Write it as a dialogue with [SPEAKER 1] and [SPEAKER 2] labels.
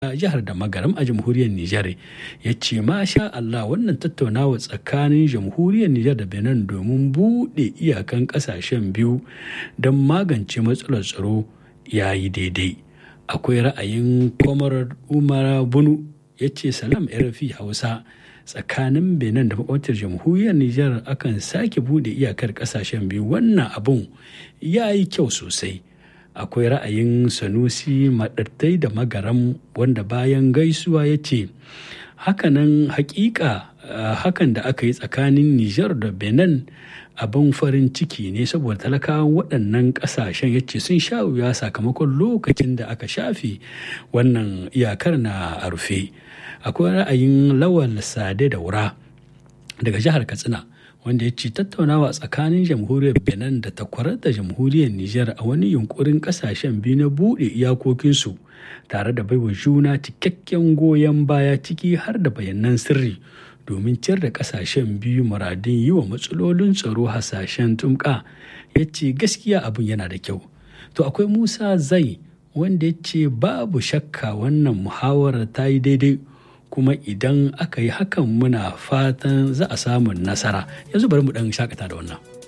[SPEAKER 1] jihar da magaram a jamhuriyar Nijar ya ce masha Allah wannan tattaunawa tsakanin jamhuriyar Nijar da Benin domin buɗe iyakan ƙasashen biyu don magance matsalar tsaro ya yi daidai. Akwai ra'ayin kwamar Umar Bunu ya ce salam RFI Hausa tsakanin Benin da makwabtar jamhuriyar Nijar akan sake buɗe iyakar ƙasashen biyu wannan abun ya yi kyau sosai. akwai ra'ayin sanusi maɗattai da magaram wanda bayan gaisuwa ya ce hakanan hakika hakan da aka yi tsakanin nijar da benin abin farin ciki ne saboda talakawan waɗannan ƙasashen ya ce sun sha wuya sakamakon lokacin da aka shafe wannan iyakar na a rufe akwai ra'ayin lawal sade daura daga jihar katsina wanda ya ce tattaunawa tsakanin jamhuriyar benin da takwarar da jamhuriyar niger a wani yunkurin kasashen biyu na buɗe iyakokinsu tare da baiwa juna cikakken goyon baya ciki har da bayanan sirri domin ciyar da kasashen biyu muradin yi wa matsalolin tsaro hasashen tumka ya ce gaskiya abin yana da kyau to akwai musa zai wanda ya ce babu shakka wannan muhawarar ta yi daidai kuma idan aka yi hakan muna fatan za a samu nasara yanzu bari mu dan shakata da wannan